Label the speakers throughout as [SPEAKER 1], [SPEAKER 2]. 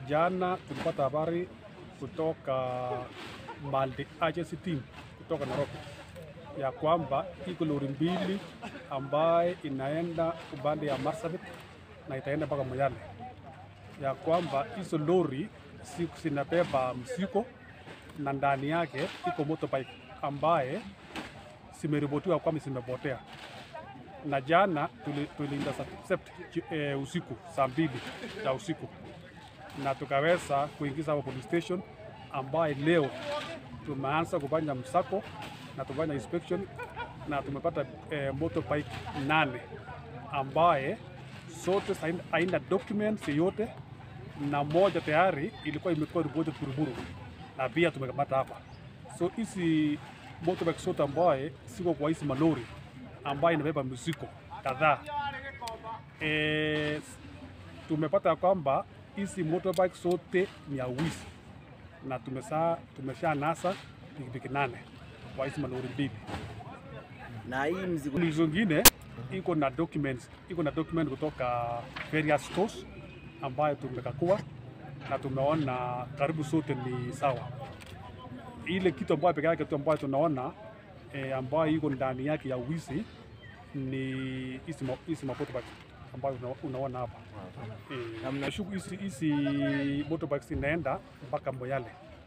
[SPEAKER 1] Jana tulipata habari kutoka multi agency team kutoka Nairobi ya kwamba iko lori mbili ambaye inaenda upande ya Marsabit na itaenda mpaka Moyale, ya kwamba hizo lori siku zinabeba mzigo na ndani yake iko motorbike ambaye zimeripotiwa kwamba zimepotea, na jana tuli- tuliintercept eh, usiku saa mbili ya usiku na tukaweza kuingiza hapo police station, ambaye leo tumeanza kufanya msako na tufanya inspection na tumepata eh, motorbike nane ambaye zote haina- haina documents yoyote na moja tayari ilikuwa imekuwa reported Buruburu na pia tumepata hapa. So hizi motorbike zote ambaye siko kwa hizi malori ambaye inabeba mizigo kadhaa eh, tumepata ya kwamba hizi motorbike zote ni ya wizi na tumesha tumesha nasa pikipiki nane kwa hizi malori mbili.
[SPEAKER 2] na hii mzigo
[SPEAKER 1] Lori zingine iko na documents, iko na document kutoka various stores ambayo tumekakua na tumeona karibu zote ni sawa. Ile kitu ambayo peke yake tu ambayo tunaona eh, ambayo iko ndani yake ya wizi ni hizi ma- hizi motorbike ambayo una- unaona hapa eh, nashuku hizi hizi motorbikes inaenda mpaka Moyale,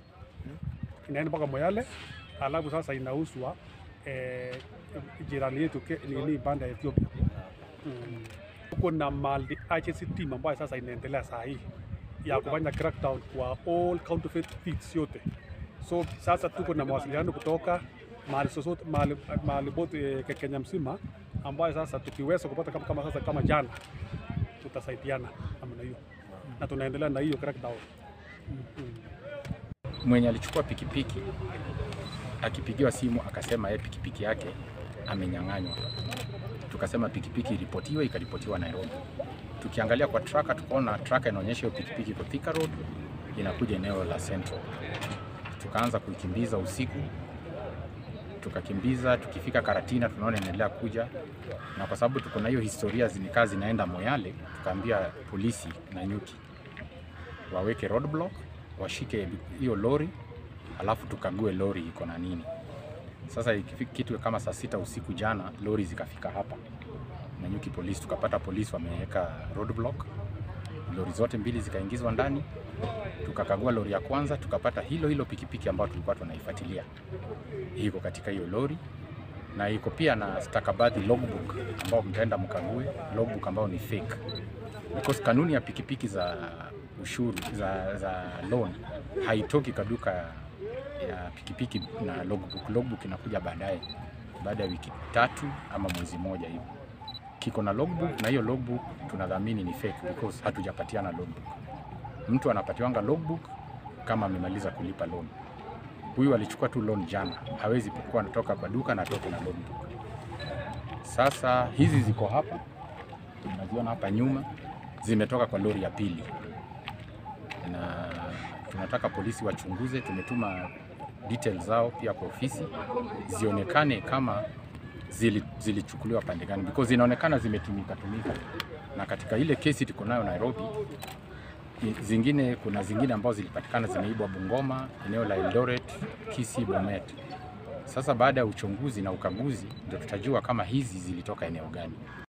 [SPEAKER 1] inaenda mpaka Moyale, alafu sasa inauzwa eh, jirani yetu ke- nini banda ya Ethiopia. Mm. Tuko na multi agency team ambayo sasa inaendelea saa hii ya kufanya crackdown kwa all counterfeit thieves yote. So sasa tuko na mawasiliano kutoka mahali sosote mahali mahali pote eh, Kenya mzima ambayo sasa tukiweza kupata kama, kama sasa kama jana tutasaidiana namna hiyo na tunaendelea na hiyo crackdown. Mm.
[SPEAKER 3] mwenye alichukua pikipiki akipigiwa simu akasema yeye pikipiki yake amenyang'anywa. Tukasema pikipiki iripotiwe, ikaripotiwa Nairobi. Tukiangalia kwa traka, tukaona traka inaonyesha hiyo pikipiki iko Thika Road, inakuja eneo la Central. Tukaanza kuikimbiza usiku, tukakimbiza, tukifika Karatina tunaona inaendelea kuja, na kwa sababu tuko na hiyo historia zinikaa zinaenda Moyale, tukaambia polisi na nyuki waweke roadblock, washike hiyo lori, alafu tukague lori iko na nini. Sasa ikifika kitu kama saa sita usiku jana, lori zikafika hapa Nanyuki polisi, tukapata polisi wameweka roadblock, lori zote mbili zikaingizwa ndani. Tukakagua lori ya kwanza, tukapata hilo hilo pikipiki ambayo tulikuwa tunaifuatilia iko katika hiyo lori na iko pia na stakabadhi logbook ambao mtaenda mkague logbook ambao ni fake because kanuni ya pikipiki za ushuru za, za loan haitoki kaduka ya pikipiki na logbook. Logbook inakuja baadaye baada ya wiki tatu ama mwezi moja hivi, kiko na logbook, na hiyo logbook tunadhamini ni fake because hatujapatiana logbook. Mtu anapatiwanga logbook kama amemaliza kulipa loan. Huyu alichukua tu loan jana, hawezi kuwa anatoka kwa duka na atoke na logbook. Sasa hizi ziko hapa, tunaziona hapa nyuma, zimetoka kwa lori ya pili, na tunataka polisi wachunguze. Tumetuma details zao pia kwa ofisi zionekane kama zili- zilichukuliwa pande gani, because zinaonekana zimetumika tumika, na katika ile kesi tuko nayo Nairobi i- zingine kuna zingine ambazo zilipatikana zimeibwa Bungoma, eneo la Eldoret, Kisii, Bomet. Sasa baada ya uchunguzi na ukaguzi ndio tutajua kama hizi zilitoka eneo gani.